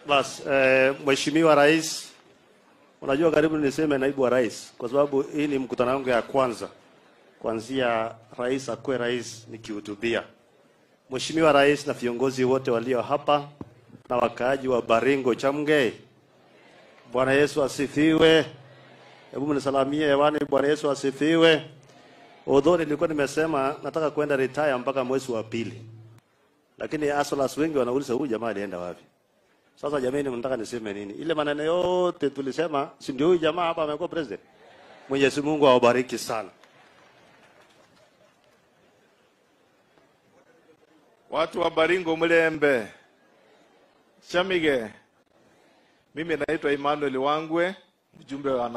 Bas, eh, Mheshimiwa Rais, unajua karibu niseme naibu wa rais, kwa sababu hii ni mkutano wangu ya kwanza kuanzia rais akuwe rais nikihutubia. Mheshimiwa Rais na viongozi wote walio hapa na wakaaji wa Baringo Chamgei, Bwana Yesu asifiwe. Hebu mnisalamie hewani, Bwana Yesu asifiwe. Although nilikuwa nimesema nataka kwenda retire mpaka mwezi wa pili, lakini asolas wengi wanauliza huyu jamaa alienda wapi? Sasa jamani, mnataka niseme nini? Ile maneno yote tulisema, si ndio huyu jamaa hapa amekuwa president? Mwenyezi Mungu awabariki sana. Watu wa Baringo Mlembe, Chamige. Mimi naitwa Emmanuel Wangwe, mjumbe wa